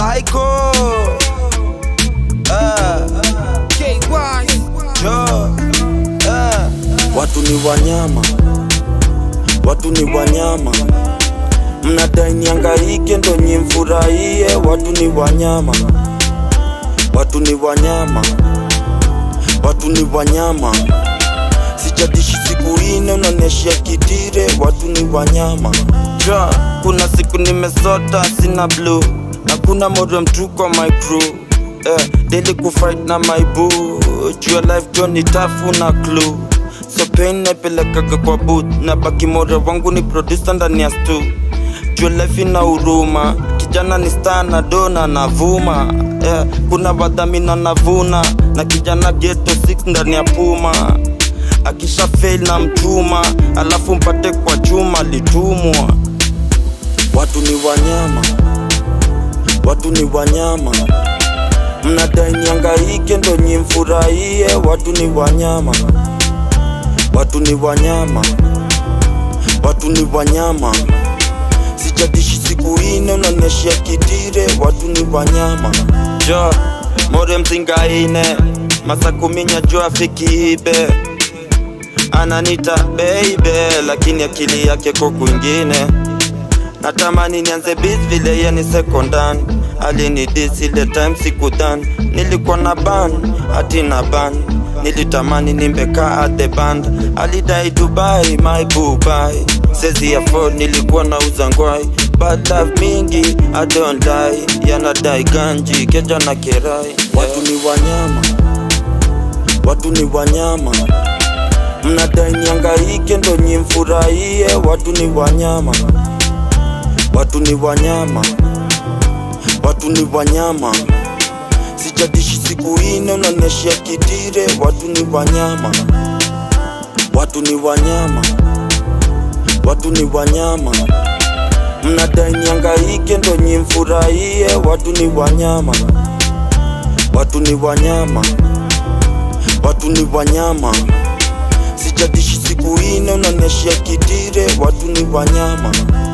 Psycho ah, jo ah. Watu ni wanyama, watu ni wanyama, mnadai niangaike ndo nyimfurahie. Watu ni wanyama, watu ni wanyama, watu ni wanyama. Sijadishi siku ine unaniashia kitire. Watu ni wanyama ja, kuna siku nimesota sina blue na kuna moro mtu kwa my crew eh, daily kufight na my boo jua life jo ni tafu na clue so pain naipelekaga kwa boot na baki mora wangu ni producer ndani ya stu jua life ina huruma kijana ni star na dona navuma eh, kuna wadhamina navuna na kijana geto 6 ndani ya puma akisha fail na mchuma alafu mpate kwa chuma litumwa watu ni wanyama watu ni wanyama mnadai niangaike ndo nyimfurahie watu ni wanyama watu ni wanyama watu ni wanyama sijadishi siku ine unaniashia kitire watu ni wanyama jo more mzinga ine masakuminya jo afikiibe ananita baby lakini akili yake ko kwingine natamani nianze bis vile ye ni sekondan alinidis ile time sikudan nilikuwa na ban hati na ban nilitamani nimbeka at the band alidai dubai my bubai sezi afford nilikuwa na uzangwai but love mingi i don't lie yanadai ganji keja na kerai watu ni wanyama watu ni wanyama mnadai niangaike ndo nyimfurahie watu ni wanyama watu ni wanyama watu ni wanyama sijadishi siku ine unaniashia kitire watu ni wanyama watu ni wanyama watu ni wanyama mnadai niangaike ndo nyimfurahie watu ni wanyama watu ni wanyama watu ni wanyama sijadishi siku ine unaniashia kitire watu ni wanyama